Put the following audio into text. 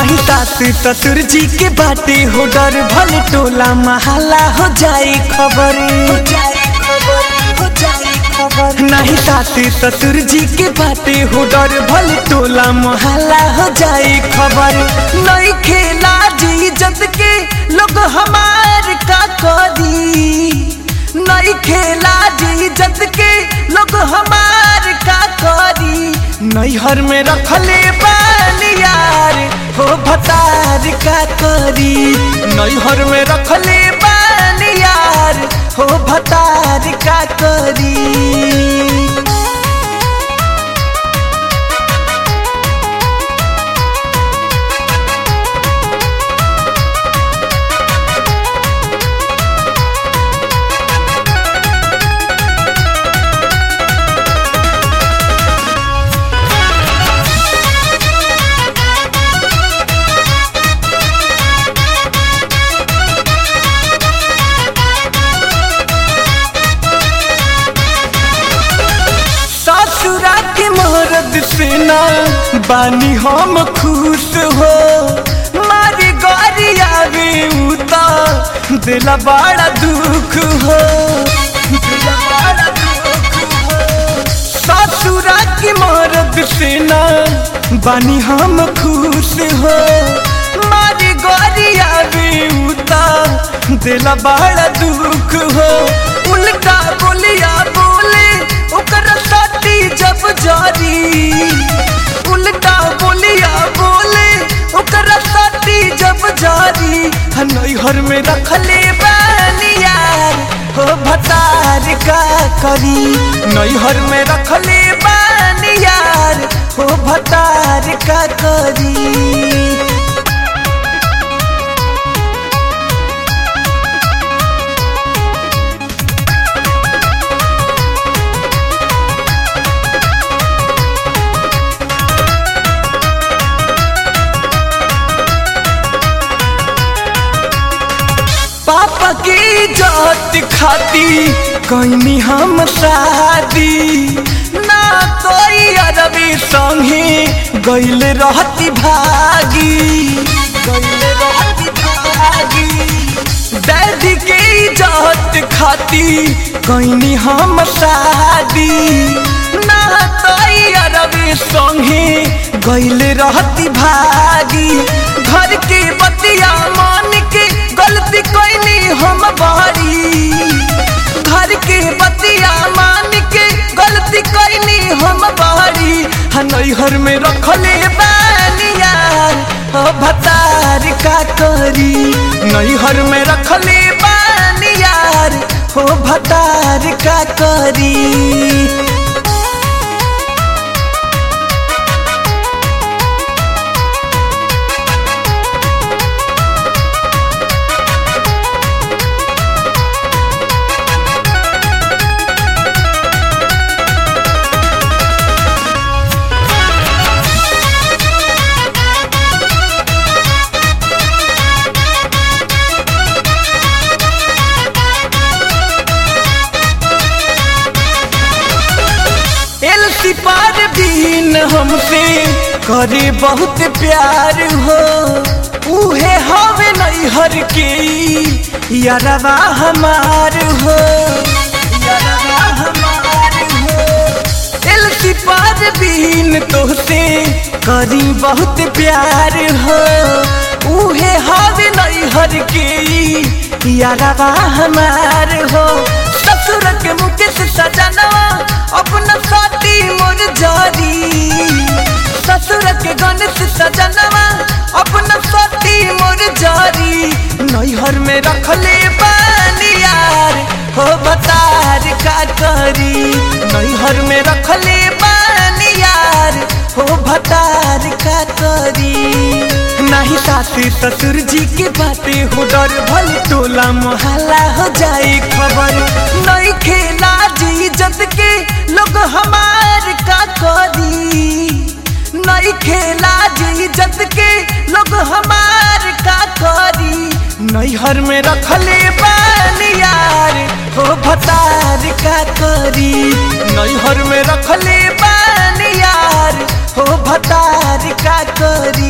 नहीं सास ससुर जी के बाटे हो डर भले टोला महला हो जाए खबर नहीं सास ससुर जी के बाटे हो डर भले टोला महला हो जाए खबर नहीं खेला जी जद के लोग हमार का करी नहीं खेला जी जद के लोग हमार का करी नैहर में रखले बानियार हो भतार का करी नैहर में रखले बानियार हो भतार का करी ससुरा के मरद से ना बानी हम खुश हो मारी गौरी आवे उता दिला बड़ा दुख हो दिला बड़ा दुख हो ससुरा के मरद से ना बानी हम खुश हो मारी गौरी आवे उता दिला बड़ा दुख हो उल्टा बोलिया बोले ओकर साथी जब जारी उल्टा बोलिया बोले ओकर साथी जब जारी नैहर में रखले बानियार हो भतार का करी नैहर में रखले बानियार हो भतार का करी पापा की जात खाती कहीं हम शादी ना कोई अरबी संगे गैल रहती भागी गैल रहती भागी डैडी की जात खाती कहीं हम शादी ना कोई अरबी संगे गैल रहती भागी घर के बतिया मान के गलती कोई हम बारी घर के बतिया मान के गलती कोई हम बारी नैहर में रखले बानियार हो भतार का करी नैहर में रखले बानियार हो भतार का करी एलसी पार बीन हमसे करे बहुत प्यार हो उहे हवे नैहर के यारवा हमार हो यारवा हमार हो एलसी पार बीन तोहसे करी बहुत प्यार हो उहे हवे नैहर के यारवा हमार हो ससुर के मुकेश सजनवा अपना साथी मोर जारी ससुर के गणेश सजनवा अपना साथी मोर जारी नैहर में रखले बानियार हो बतार का करी नैहर में रखले बानियार हो भतार का करी नहीं सासू ससुर जी के बातें हो डर भल टोला मोहल्ला हो जाए खबर नहीं खेला जी जद के लोग हमार का करी नहीं खेला जी जद के लोग हमार का करी नैहर में रखले बानियार हो भतार का करी नैहर में रखले बानियार हो भतार का करी